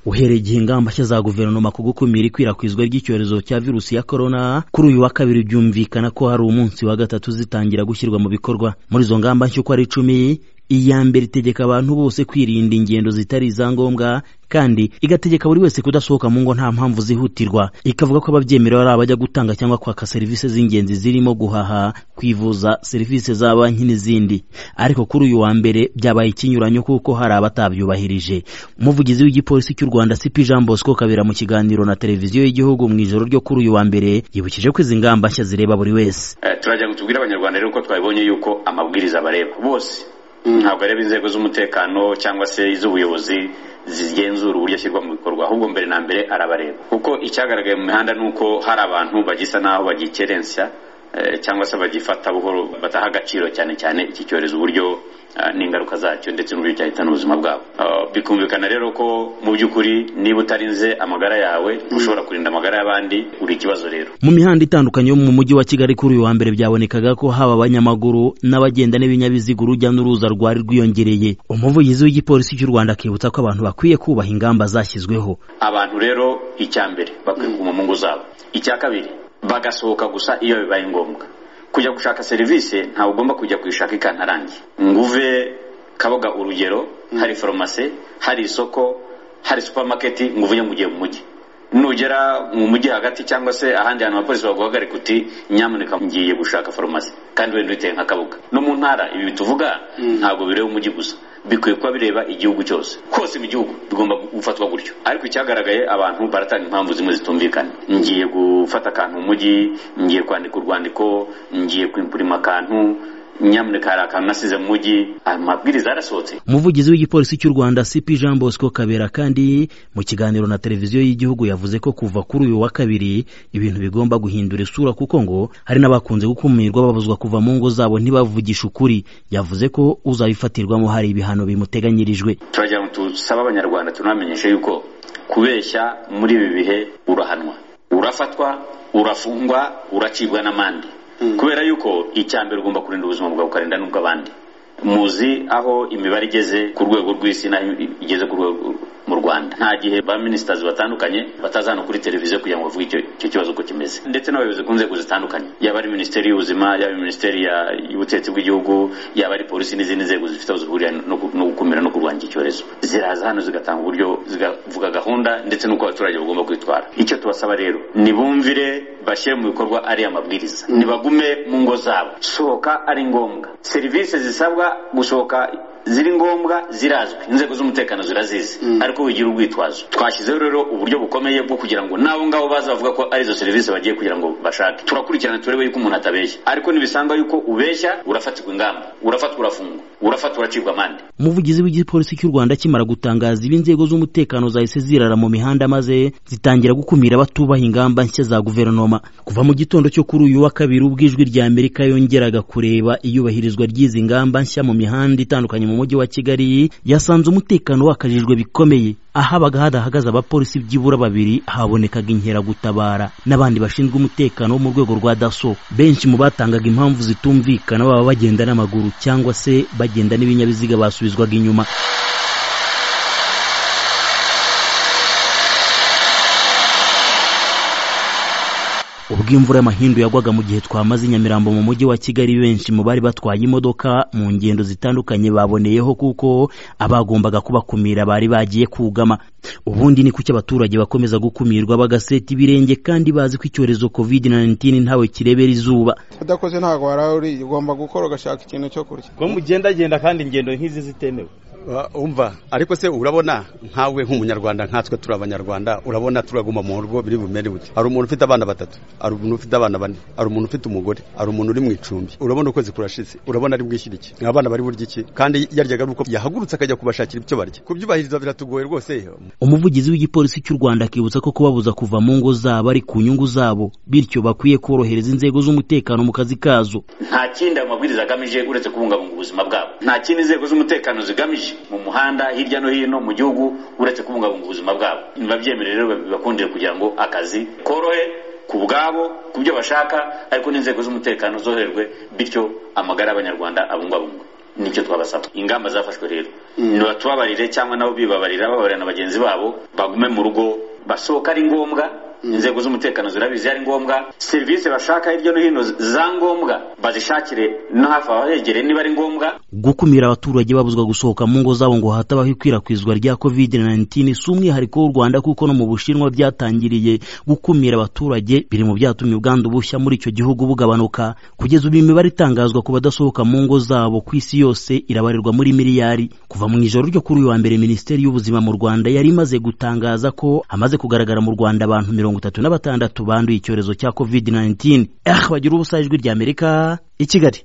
uhereye igihe ingamba nshya za guverinoma ku gukumira ikwirakwizwa ry'icyorezo cya virusi ya korona kuri uyu wa kabiri byumvikana ko hari umunsi wa gatatu zitangira gushyirwa mu bikorwa muri izo ngamba nshya uko ari icumi iya mbere itegeka abantu bose kwirinda ingendo zitari iza ngombwa kandi igategeka buri wese kudasohoka mu ngo nta mpamvu zihutirwa ikavuga ko ababyemerewe ari abajya gutanga cyangwa kwaka serivisi z'ingenzi zirimo guhaha kwivuza serivisi za banki n'izindi ariko kuri uyu wa mbere byabaye ikinyuranyo kuko hari abatabyubahirije umuvugizi w'igipolisi cy'u rwanda sipi jean bosco kabera mu kiganiro na televiziyo y'igihugu mu ijoro ryo kuri uyu wa mbere yibukije ko izi ngamba nshya zireba buri wese turajya tubwire abanyarwanda rero ko twabibonye yuko amabwiriza bareba bose ntabwo areba inzego z'umutekano cyangwa se iz'ubuyobozi zigenzura uburyo ashyirwa mu bikorwa ahubwo mbere na mbere arabareba kuko icyagaragaye mu mihanda ni uko hari abantu bagisa n'aho bagikerensa cyangwa se bagifata buhoro bataha agaciro cyane cyane iki cyorezo uburyo n'ingaruka zacyo ndetse n'uburyo cyahitana ubuzima bwabo bikumvikana rero ko mu by'ukuri niba utarinze amagara yawe ushobora kurinda amagara y'abandi uri ikibazo rero mu mihanda itandukanye yo mu mujyi wa kigali kuri uyu wa mbere byabonekaga ko haba abanyamaguru n'abagenda n'ibinyabiziga urujya n'uruza rwari rwiyongereye umuvugizi w'igipolisi cy'u rwanda akibutsa ko abantu bakwiye kubaha ingamba zashyizweho abantu rero icya mbere bakwiye kuguma mu ngo zabo icya kabiri bagasohoka gusa iyo bibaye ngombwa kujya gushaka serivisi ntabwo ugomba kujya kuyishaka ikantarange nguve kaboga urugero hari farumasi hari isoko hari supamaketi ngo uvuye mu gihe mu mujyi nugera mu mujyi hagati cyangwa se ahandi hantu abapolisi baguhagarika uti nyamuneka ngiye gushaka farumasi kandi wenda uhiteye nka kabuga no mu ntara ibi tuvuga ntabwo bireba umujyi gusa bikwiye kuba bireba igihugu cyose hose mu gihugu bigomba gufatwa gutyo ariko icyagaragaye abantu baratanga impamvu zimwe zitumvikana ngiye gufata akantu mu mujyi ngiye kwandika urwandiko ngiye kwimpurima akantu nyamuneka hari akantu nasize mu mujyi amabwiriza yarasohotse umuvugizi w'igipolisi cy'u rwanda sipi jean bosco kabera kandi mu kiganiro na televiziyo y'igihugu yavuze ko kuva kuri uyu wa kabiri ibintu bigomba guhindura isura kuko ngo hari n'abakunze gukumirwa babuzwa kuva mu ngo zabo ntibavugishe ukuri yavuze ko uzabifatirwamo hari ibihano bimuteganyirijwe turagira ngo tusabe abanyarwanda tunamenyeshe yuko kubeshya muri ibi bihe urahanwa urafatwa urafungwa uracibwa n'amande kubera yuko icya mbere ugomba kurinda ubuzima bwawe ukarinda n'ubw'abandi muzi aho imibare igeze ku rwego rw'isi n'aho igeze ku rwego mu rwanda nta gihe ba minisitazi batandukanye batazana kuri televiziyo kugira ngo bavuge icyo kibazo uko kimeze ndetse n'abayobozi ku nzego zitandukanye yaba ari minisiteri y'ubuzima yaba minisiteri y'ubutetsi bw'igihugu yaba ari polisi n'izindi nzego zifite aho zihurira no gukumira no kurwanya iki cyorezo ziraza hano zigatanga uburyo zigavuga gahunda ndetse n'uko abaturage bagomba kwitwara icyo tubasaba rero nibumvire bashyire mu bikorwa ari amabwiriza nibagume mu ngo zabo sohoka ari ngombwa serivisi zisabwa gusohoka ziri ngombwa zirazwi inzego z'umutekano zirazizi ariko wigira urwitwazo twashyizeho rero uburyo bukomeye bwo kugira ngo n'abo ngabo baza bavuga ko ari izo serivisi bagiye kugira ngo bashake turakurikirana turebe yuko umuntu atabeshya ariko ntibisanga yuko ubeshya urafatirwa ingamba urafatwa urafungwa urafatwa uracibwa amande umuvugizi w'igipolisi cy'u rwanda akimara gutangaza ibi inzego z'umutekano zahise zirara mu mihanda maze zitangira gukumira abatubaha ingamba nshya za guverinoma kuva mu gitondo cyo kuri uyu wa kabiri ubwo ijwi rya amerika yongeraga kureba iyubahirizwa ry'izi ngamba nshya mu mihanda itandukanye mu mujyi wa kigali yasanze umutekano wakajijwe bikomeye ahabaga hadahagaze abapolisi byibura babiri habonekaga inkeragutabara n'abandi bashinzwe umutekano wo mu rwego rwa daso benshi mu batangaga impamvu zitumvikana baba bagenda n'amaguru cyangwa se bagenda n'ibinyabiziga basubizwaga inyuma ubwo imvura y'amahindu yagwaga mu gihe twamaze i nyamirambo mu mujyi wa kigali benshi mu bari batwaye imodoka mu ngendo zitandukanye baboneyeho kuko abagombaga kubakumira bari bagiye kugama ubundi ni kuki abaturage bakomeza gukumirwa bagaseta ibirenge kandi bazi ko icyorezo covid 19 ntawe kirebera izuba udakoze ntabwo warawe ugomba gukora ugashaka ikintu cyo kurya ko mugendagenda kandi ingendo nk'izi zitemewe umva ariko se urabona nkawe nk'umunyarwanda nkatwe turi abanyarwanda urabona turaguma mu rugo biri bumere bute hari umuntu ufite abana batatu hari umuntu ufite abana bane hari umuntu ufite umugore hari umuntu uri mu icumbi urabona ukwezi kurashize urabona ari bwishyira iki abana bari burya iki kandi yaryaga ari uko yahagurutse akajya kubashakira ibyo barya kubyubahiriza biratugoye rwose umuvugizi w'igipolisi cy'u rwanda akibutsa ko kubabuza kuva mu ngo zabo ari ku nyungu zabo bityo bakwiye korohereza inzego z'umutekano mu kazi kazo nta kindi ayo mabwiriza agamije uretse kubungabunga ubuzima bwabo nta kindi inzego z'umutekano zigamije mu muhanda hirya no hino mu gihugu uretse kubungabunga ubuzima bwabo ntibabyemere rero bibakundire kugira ngo akazi korohe ku bwabo ku byo bashaka ariko n'inzego z'umutekano zoroherwe bityo amagara y'abanyarwanda abungabungwe nicyo twabasaba ingamba zafashwe rero ntibatubabarire cyangwa nabo bibabarira babarira na bagenzi babo bagume mu rugo basohoka ari ngombwa inzego z'umutekano zirabizi ari ngombwa serivisi bashaka hirya no hino za ngombwa bazishakire no hafi abahegereye niba ari ngombwa gukumira abaturage babuzwa gusohoka mu ngo zabo ngo hatabaho ikwirakwizwa rya covid-19 si umwihariko w'u rwanda kuko no mu bushinwa byatangiriye gukumira abaturage biri mu byatumye ubwandu bushya muri icyo gihugu bugabanuka kugeza ubu imibare itangazwa ku badasohoka mu ngo zabo ku isi yose irabarirwa muri miliyari kuva mu ijoro ryo kuri uyu wa mbere minisiteri y'ubuzima mu rwanda yari imaze gutangaza ko hamaze kugaragara mu rwanda abantu mirongo itatu na batandatu banduye icyorezo cya covid-19 eh bagira ubusa ijwi ry'amerika i kigali